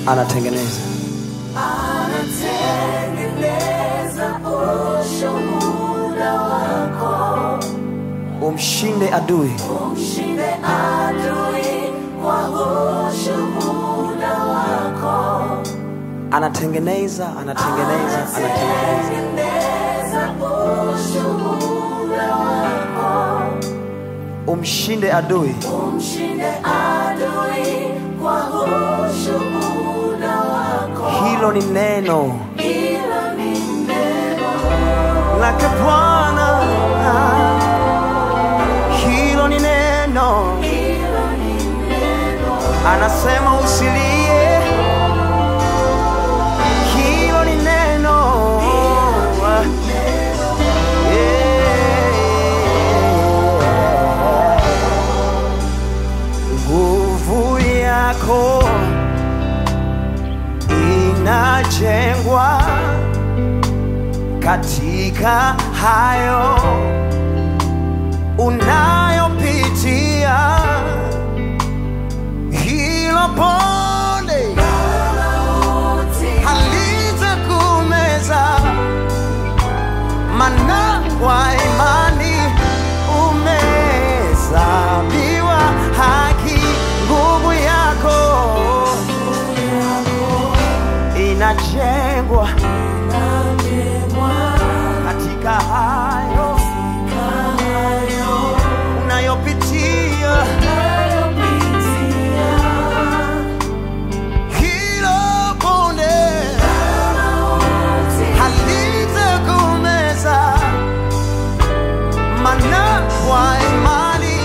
anatengeneza anatengeneza ushuhuda wako, umshinde adui umshinde adui kwa ushuhuda wako, anatengeneza anatengeneza anatengeneza tengeneza ushuhuda wako, umshinde adui umshinde adui kwa ushuhuda wako. hilo ni neno Hilo ni neno lake bwana hilo ni neno hilo ni neno anasema usilie hilo ni neno Yeah. nguvu yako inajengwa katika hayo unayopitia hilo pole halitakumeza mana kwa imani umehesabiwa haki nguvu yako inajengwa katika hayo unayopitia hilo bonde halitakumeza mana kwa imani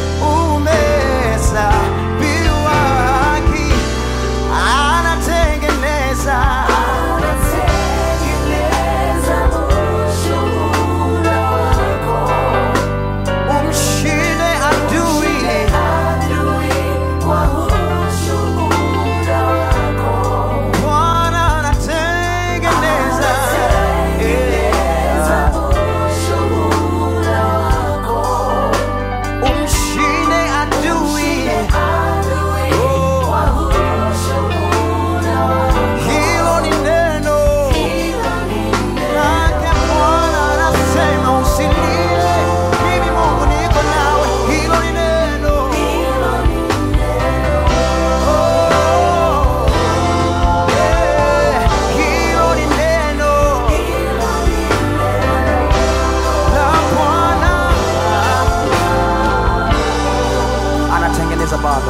umehesabiwa haki anatengeneza umshinde adui Bwana anatengeneza umshinde adui hilo ni neno lake Bwana anasema usilie mimi Mungu niko nawe hilo ni neno Oh, eh, hilo ni neno la Bwana anatengeneza bado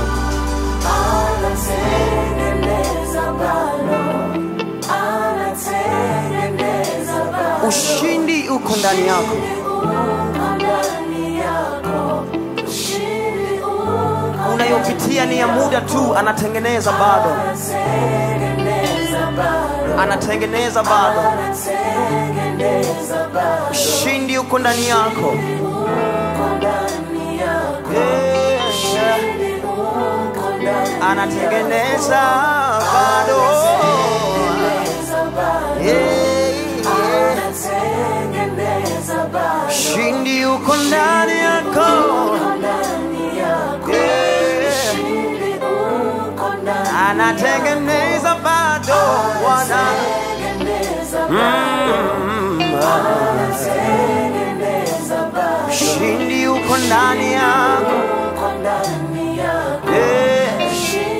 ushindi uko ndani yako unayopitia ni ya muda tu anatengeneza bado anatengeneza bado ushindi uko ndani yako Yeah. anatengeneza bado Yeah, yeah. ushindi uko ndani yako Yeah. anatengeneza bado Bwana Mm. ushindi uko ndani yako Yeah.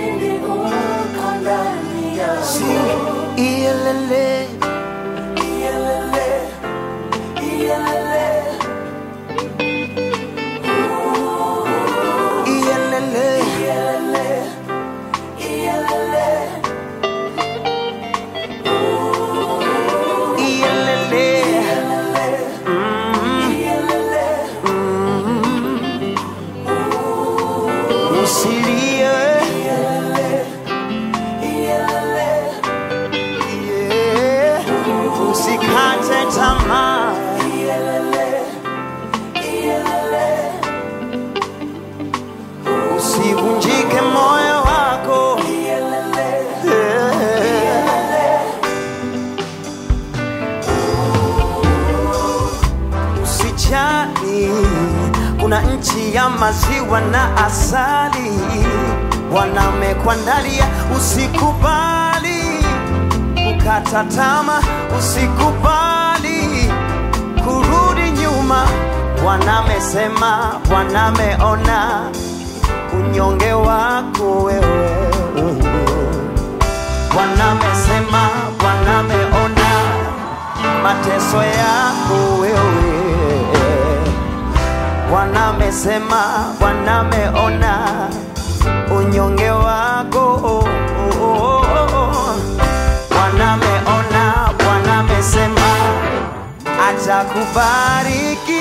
Sing ielele ielele ielele usilie Yeah. usikate tamaa usivunjike moyo wako Yeah. usijali kuna nchi ya maziwa na asali bwana amekuandalia usikubali kukata tama, usikubali kurudi nyuma. Bwana amesema, Bwana ameona unyonge wako wewe. Bwana amesema, Bwana ameona mateso yako wewe. Bwana amesema, Bwana ameona unyonge wako. Oh, oh, oh, oh. Bwana ameona, Bwana amesema atakubariki